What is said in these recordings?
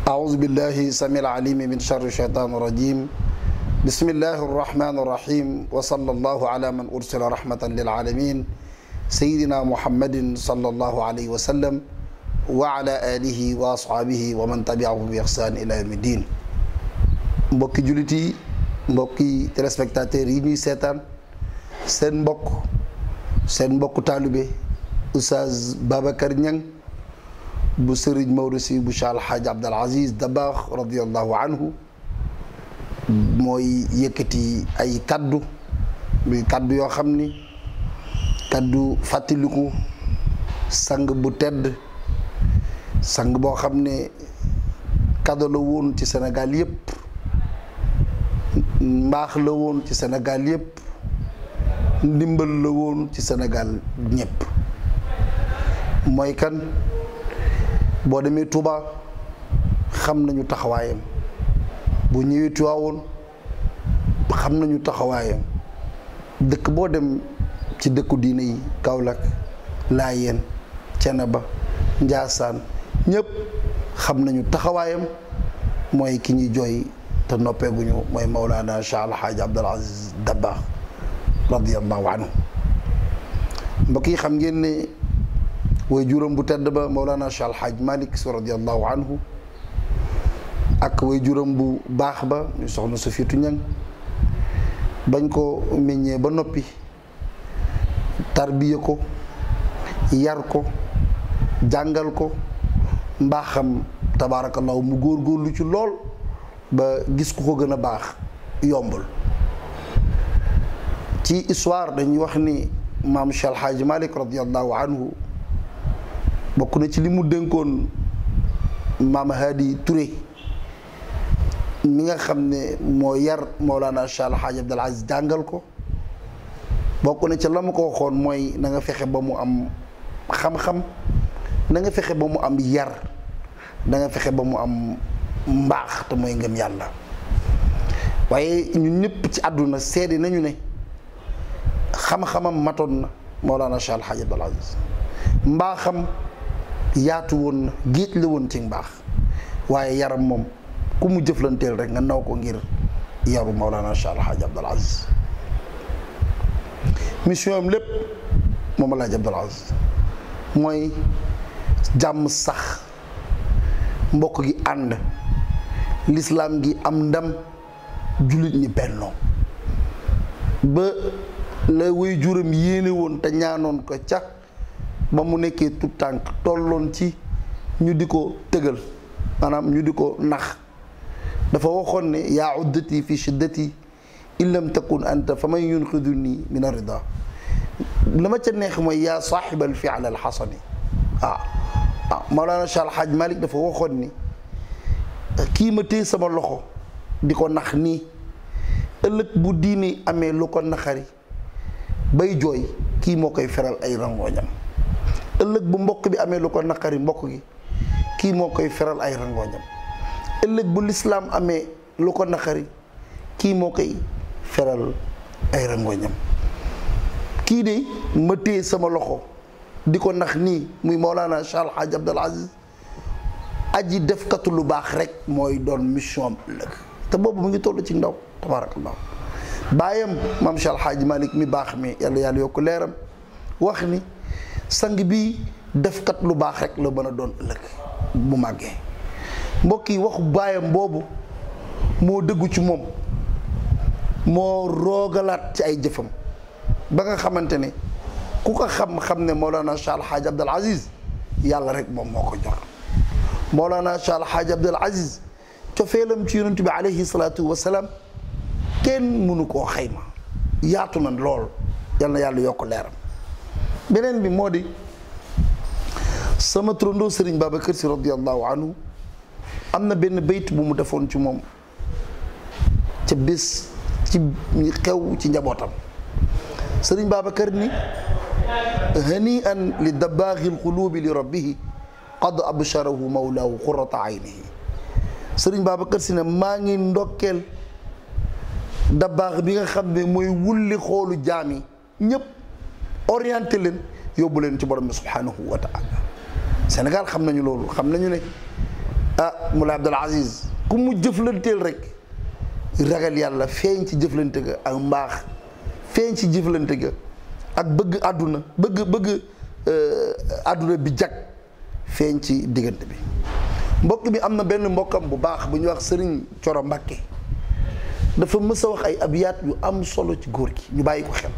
أعوذ بالله السميع العليم من شر الشيطان الرجيم بسم الله الرحمن الرحيم وصلى الله على من أرسل رحمة للعالمين سيدنا محمد صلى الله عليه وسلم وعلى آله وأصحابه ومن تبعهم بإحسان إلى يوم الدين mbokki jullit yi mbokki téléspectateurs yi ñuy seetaan seen mbokk seen mbokku taalibe Oustaz Babacar Niang bu sëriñ Maodo si bu Cheikh Alhaaj Abdal Aziz Dabakh radiallahu anhu mooy yëkkati ay kaddu muy kaddu yoo xam ni kaddu fàttaliku sang bu tedd sang boo xam ne kado la woon ci Sénégal yépp mbaax la woon ci Sénégal yépp ndimbal la woon ci Sénégal ñépp mooy kan boo demee Touba xam nañu taxawaayam bu ñëwee Tiwaawoon xam nañu taxawaayam dëkk boo dem ci dëkku diine yi Kaolack Laayeen Ceneba Njaasaan ñépp xam nañu taxawaayam mooy ki ñuy jooy te noppeeguñu mooy Mawlana Cheikh Alhaaj Abdul Aziz Dabakh radiyallahu anhu mbokk yi xam ngeen ne way juróom bu tedd ba Mawlana Cheikh Alhaaj Malick Sy radiyallahu anhu ak way juróom bu baax ba ñu soxna Safiyatu Ñang bañ ko meññee ba noppi tarbiya ko yar ko jàngal ko mbaaxam tabaarakallahu mu góorgóorlu ci lool ba gis ku ko gën a baax yombul ci histoire dañuy wax ni maam Cheikh Alhaaj Malick radiyallahu anhu bokk na ci li mu dénkoon maam Hadi Touré mi nga xam ne moo yar Mawlana Cheikh Alhaaj Abdal Aziz jàngal ko bokk na ci la mu ko waxoon mooy na nga fexe ba mu am xam-xam na nga fexe ba mu am yar na nga fexe ba mu am mbaax te mooy ngëm yàlla waaye ñun ñëpp ci àdduna seede nañu ne xam-xamam matoon na Mawlana Cheikh Alhaaj Abdal Aziz mbaaxam yaatu woon na géej la woon ci mbaax waaye yaram moom ku mu jëflanteel rek nga naw ko ngir yaru Mawlana Cheikh Alhaaj Abdal Aziz mission am lépp moom Alhaaj Abdal Aziz mooy jàmm sax mbokk gi ànd lislaam gi am ndam jullit ñi bennoo ba la way juram yéene woon te ñaanoon ko ca ba mu nekkee tout tànk tolloon ci ñu di ko tëgal maanaam ñu di ko nax dafa waxoon ne yaa uddati fi shiddati in lam takun anta fa man yunqiduni min arida la ma ca neex mooy yaa saaxibal fial al xasani waaw waaw Mawlana Cheikh Alhaaj Malick dafa waxoon ni kii ma téye sama loxo di ko nax nii ëllëg bu diini amee lu ko naxari bay jooy kii moo koy feral ay rangooñam ëllëg bu mbokk bi amee lu ko naqari mbokk gi kii moo koy feral ay rangooñam ëllëg bu lislaam amee lu ko naqari kii moo koy feral ay rangooñam kii de ma téye sama loxo di ko nax nii muy Mawlana Cheikh Alhaaj Abdal Aziz aji defkatu lu baax rek mooy doon mission am ëllëg te boobu mu ngi toll ci ndaw tabaarakallah baayam maam Cheikh Alhaaj Malick mi baax mi yàlla yàlla yokk leeram wax ni sang bi defkat lu baax rek la mën a doon ëllëg bu màggee mbokk yi waxu baayam boobu moo dëggu ci moom moo roogalaat ci ay jëfam ba nga xamante ne ku ko xam-xam ne Mawlana Cheikh Alhaaj Abdal Aziz yàlla rek moom moo ko jox Mawlana Cheikh Alhaaj Abdal Aziz cofeelam ci yonent bi alayhi salaatu wasalaam kenn mënu koo xayma yaatu na lool yal na yàlla yokk leeram beneen bi moo di sama turandoo Serigne Babacar Sy radiyallahu anhu am na benn bayt bu mu defoon ci moom ca bés ci xew ci njabootam Serigne Babacar ni hani an li dabaaxil xuluubi li rabbihi qad absharahu mawlaahu qurrata aynihi Serigne Babacar Sy ne maa ngi ndokkeel dabaax bi nga xam ne mooy wulli xoolu jaam yi ñépp orienté leen yóbbu leen ci borom bi subhanahu wa taala Sénégal xam nañu loolu xam nañu ne ah Moulay Abdul Aziz ku mu jëflanteel rek ragal yàlla feeñ ci jëflante ga ak mbaax feeñ ci jëflante ga ak bëgg àdduna bëgg bëgg àdduna bi jag feeñ ci diggante bi mbokk bi am na benn mbokkam bu baax bu ñuy wax sëriñ Coro Mbàkke dafa mës a wax ay abiyaat yu am solo ci góor gi ñu bàyyi ko xel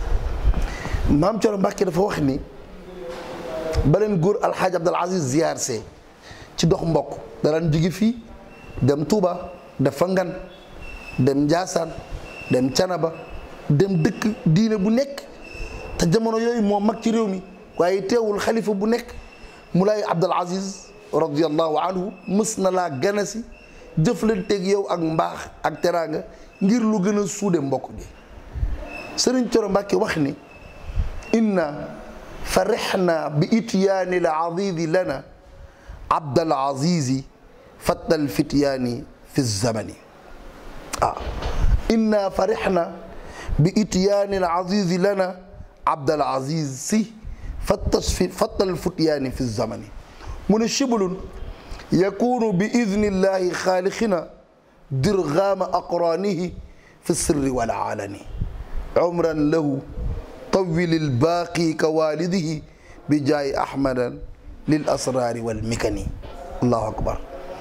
maam Coro Mbàkke dafa wax ni baleen góor alxaaj Abdul Aziz ziyaar see ci dox mbokk daraan jóge fii dem Touba def fa ngan dem Njaasaan dem Canaba dem dëkk diine bu nekk te jamono yooyu moo mag ci réew mi waaye teewul xalifa bu nekk Moulay Abdul Aziz radiyallahu anhu mës na laa ganasi jëflanteeg yow ak mbaax ak teraanga ngir lu gën a suude mbokk gi Sëriñ Coro Mbàkke wax ni inna farixna bi ityaani l azizi lana abdal azizi fattal fityaani fi zamani ah inna farixna bi ityaani l azizi lana abdal aziz si fattal fityaani fi zamani mu ne shiblun yakunu bi idni llahi xaalixina dirgaama aqraanihi fi sirri wal alani umran lahu tawil ilbaaqi ka waalidihi bi jaay ahmadan lil asraari wal mikani allahu akbar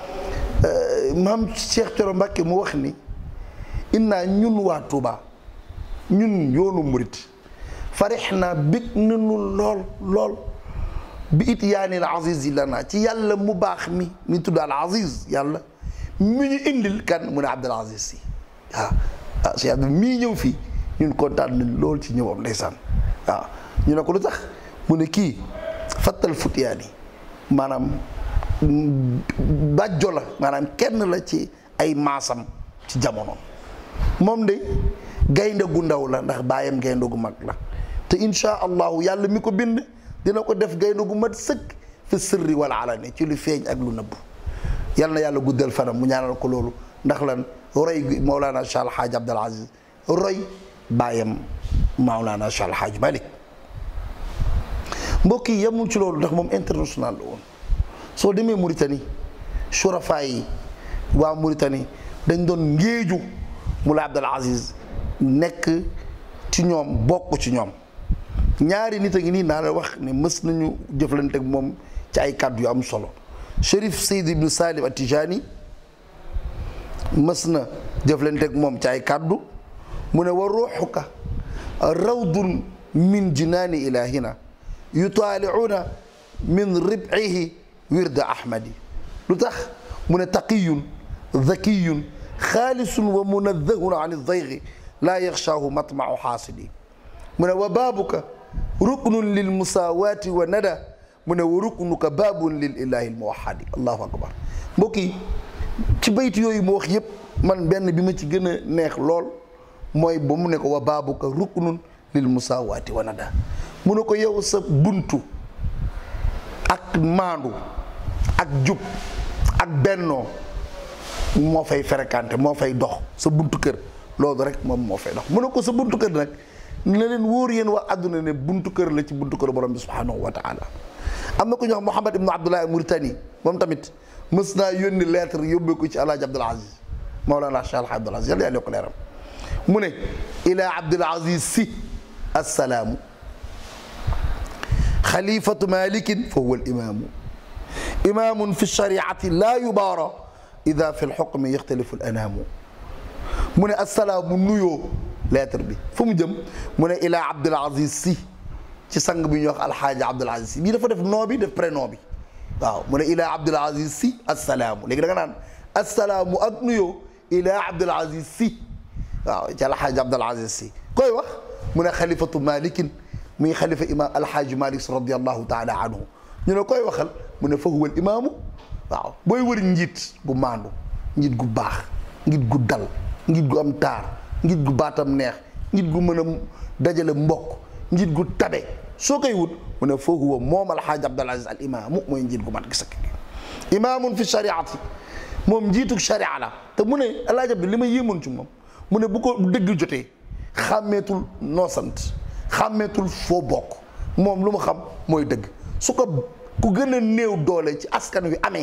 maam Cheikh Coro Mbàkke mu wax ni innaa ñun waa Tuuba ñun yoonu murit farix naa bég nanu lool lool bi it yaanil aziz yi lana ci yàlla mu baax mi mi tudd al aziz yàlla mi ñu indil kan mu ne Abdul Aziz si waaw ah Cheikh Abdou mii ñëw fii ñun kontaan nañ lool ci ñëwam ndeysaan waaw ñu ne ko lu tax mu ne kii fattal futiyaani maanaam bàjjo la maanaam kenn la ci ay maasam ci jamono moom de gaynde gu ndaw la ndax baayam gaynde gu mag la te insha allahu yàlla mi ko bind dina ko def gaynde gu mat sëkk fi sirri wal alani ci lu feeñ ak lu nëbbu yal na yàlla guddal fanam mu ñaanal ko loolu ndax lan roy gi Mawlana Cheikh Alhaaj Abdul Aziz roy baayam Mawlana Cheikh Alhaaj Malik mbokk yi yemul ci loolu ndax moom international la woon soo demee Mauritanie surafa yi waa Mauritanie dañ doon ngéeju Moulay Abdul Aziz nekk ci ñoom bokk ci ñoom ñaari nit a ngi nii naa la wax ne mës nañu jëflante ak moom ci ay kàddu yu am solo Chérif Seyd ibnu Salim Atijani mës na jëflante ak moom ci ay kàddu mu ne wa ruuxuka rawdun min jinaani ilahina yutaaliuna min ribcihi wirda ahmadi lu tax mu ne taqiyun zakiyun xaalisun wa munadahun an aldaygi laa yaxshaahu matmacu xaasidi mu ne wa baabuka ruknun lil musaawaati wa nada mu ne wa ruknuka baabun lil ilahi almuwaxadi allahu akbar mbokk yi ci bayt yooyu mu wax yépp man benn bi ma ci gën a neex lool mooy ba mu ne ko wa baabuka ruknun lil musaawaati wa nada mu ne ko yow sa buntu ak maandu ak jub ak bennoo moo fay fréquenté moo fay dox sa buntu kër loolu rek moom moo fay dox mu ne ko sa buntu kër nag ne leen wóor yéen waa àdduna ne buntu kër la ci buntu kër borom bi subhanahu wa taala am na ko ñu wax Mouhamad ibnu Abdullah Mauritanie moom tamit mës naa yónni lettre yóbbee ko ci alaaji Abdul Aziz Mawlana Cheikh Alhaji Abdul Aziz yàlla yàlla ko leeram mu ne ila Abdul Aziz si assalaamu xalifatu malikin fa huwa al imaamu imaamun fi shariati laa yubaara ida fi lxukmi yaxtalifu l anaamu mu ne assalaamu nuyoo lettre bi fu mu jëm mu ne ilaa Abdul Aziz si ci sang bi ñuy wax alxaaji Abdul Aziz si bii dafa def noo bi def prénom bi waaw mu ne ilaa Abdul Aziz si assalaamu léegi da nga naan assalaamu ak nuyoo ilaa Abdul Aziz si waaw ci alxaaji Abdul Aziz si koy wax mu ne xalifatu malikin muy xalifa imaam alxaaji malik radiallahu taala anhu ñu ne koy waxal mu ne fa huwa al imaamu waaw booy wër njiit gu maandu njiit gu baax njiit gu dal njiit gu am taar njiit gu baatam neex njiit gu mën a dajale mbokk njiit gu tabe soo koy wut mu ne fa huwa moom alxaaji abdul aziz al imaamu mooy njiit gu mat gi sakk imaamun fi shariati moom njiitu sharia la te mu ne alaaji abdu li ma yéemoon ci moom mu ne bu ko dëgg jotee xàmmeetul noo sant xàmmeetul foo bokk moom lu mu xam mooy dëgg su ko ku gën a néew doole ci askan wi amee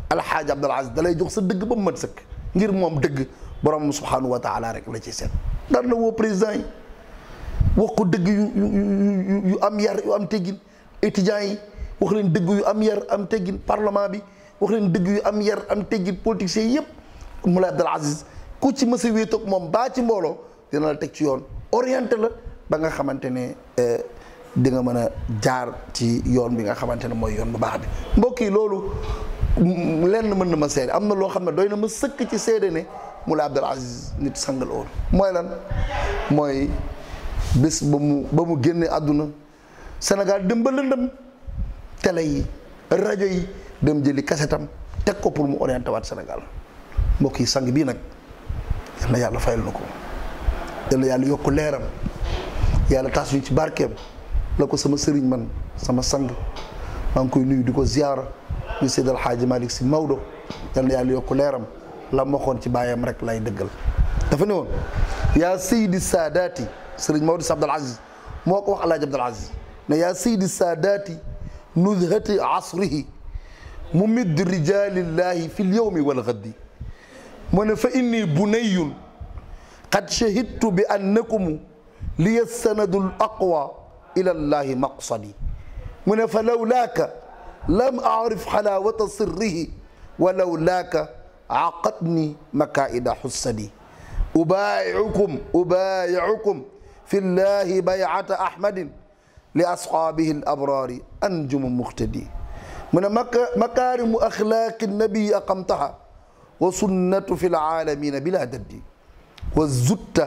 alxaaji Abdul Aziz dalay jox sa dëgg ba mu mat sëkk ngir moom dëgg borom subhanahu wa taala rek la ci seet daan na woo président yi wax ko dëgg yu yu yu am yar yu am teggin étudiants yi wax leen dëgg yu am yar am teggin parlement bi wax leen dëgg yu am yar am teggin politiciens yëpp Moulay Abdul Aziz ku ci mës a wéetoog moom baa ci mbooloo dina la teg ci yoon orienté la ba nga xamante ne di nga mën a jaar ci yoon bi nga xamante ne mooy yoon bu baax bi mbokk yi loolu lenn mën na ma seede am na loo xam ne doy na ma sëkk ci seede ne Moulay Abdul Aziz nit sangal woon mooy lan mooy bés ba mu ba mu génne àdduna Sénégal dem ba lëndëm télé yi rajo yi dem jëli kasetam teg ko pour mu orienté waat Sénégal mbokk yi sang bii nag yal na yàlla fayal na ko yal na yàlla yokk leeram yàlla taas ñu ci barkeem la ko sama sëriñ man sama sang maa ngi koy nuyu di ko ziyaara ñu Seydi El Hadji Malick Sy Maodo yal na yàlla yokk leeram la ma waxoon ci baayam rek lay dëggal dafa ne woon yaa Seydi Saadaati sëriñ Maodo Sy Abdul Aziz moo ko wax Alaaji Abdul Aziz ne yaa Seydi Saadaati nuzhati asrihi mumidd rijalillahi fi lyawmi walgaddi mu ne fa inni bunayun qad shahidtu bi annakum liya sanadu l aqwa ila llahi maqsadi mu ne fa lawlaaka lam arif xalaawata sirrihi wa lawlaaka aqadni makaida xussadi ubaayicukum ubaayicukum fi llahi baycata ahmadin li asxaabihi l abraari anjumu muqtadi mu ne makaarimu axlaaqi nabii aqamtaha wa sunnatu fi laalamina bila daddi wa zutta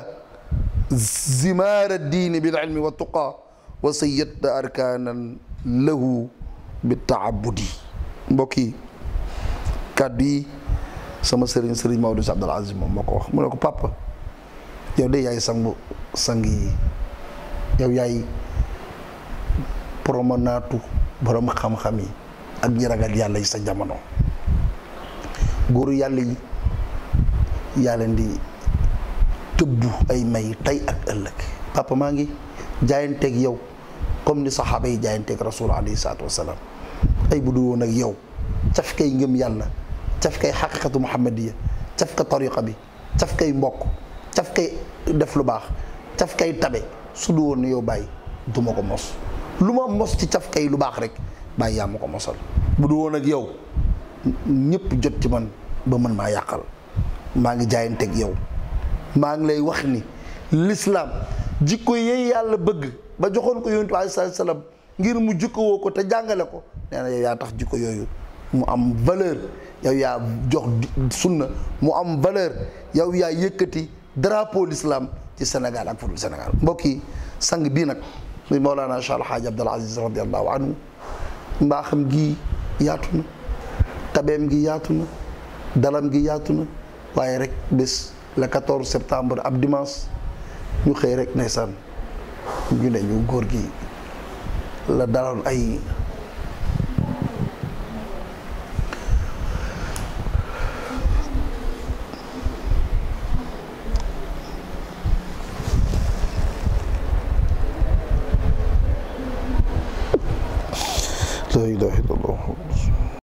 zimaara diini bil ilmi wa tuqa wa sayyadta arkaanan lahu bi taabudi mbokk yi kàddu yi sama sëriñ sëriñ Maodo Sy Abdul Aziz moom moo ko wax mu ne ko papa yow de yaay sangu sang yi yow yaay promenade borom xam-xam yi ak ñi ragal yàlla yi sa jamono góoru yàlla yi yaa leen di tëbbu ay may tey ak ëllëg papa maa ngi jaayanteeg yow comme ni saxaaba yi jaayanteeg rasul alayhi salaatu wasalaam ay bu dul woon ak yow caf kay ngëm yàlla caf kay xaqiqatu muhammadiya caf ka tariqa bi caf kay mbokk caf kay def lu baax caf kay tabe su du woon ne yow bàyyi du ma ko mos lu ma mos ci caf kay lu baax rek bàyyi yaa ma ko mosal bu du woon ak yow ñëpp jot ci man ba mën maa yàqal maa ngi jaayanteeg yow maa ngi lay wax ni l'islam jikko yee yàlla bëgg ba joxoon ko yonent bi alayhi salaam ngir mu jikkowoo ko te jàngale ko nee na yow yaa tax jikko yooyu mu am valeur yow yaa jox sunna mu am valeur yow yaa yëkkati drapeau l'islam ci Sénégal ak fudul Sénégal mbokk yi sang bii nag muy Mawlana Cheikh Alhaaji Abdul Aziz radiallahu anhu mbaaxam gi yaatu na tabeem gi yaatu na dalam gi yaatu na waaye rek bés le 14 septembre ab dimanche ñu xëy rek ndeysaan ñu ne ñu góor gi la daloon ay la ilaha illallah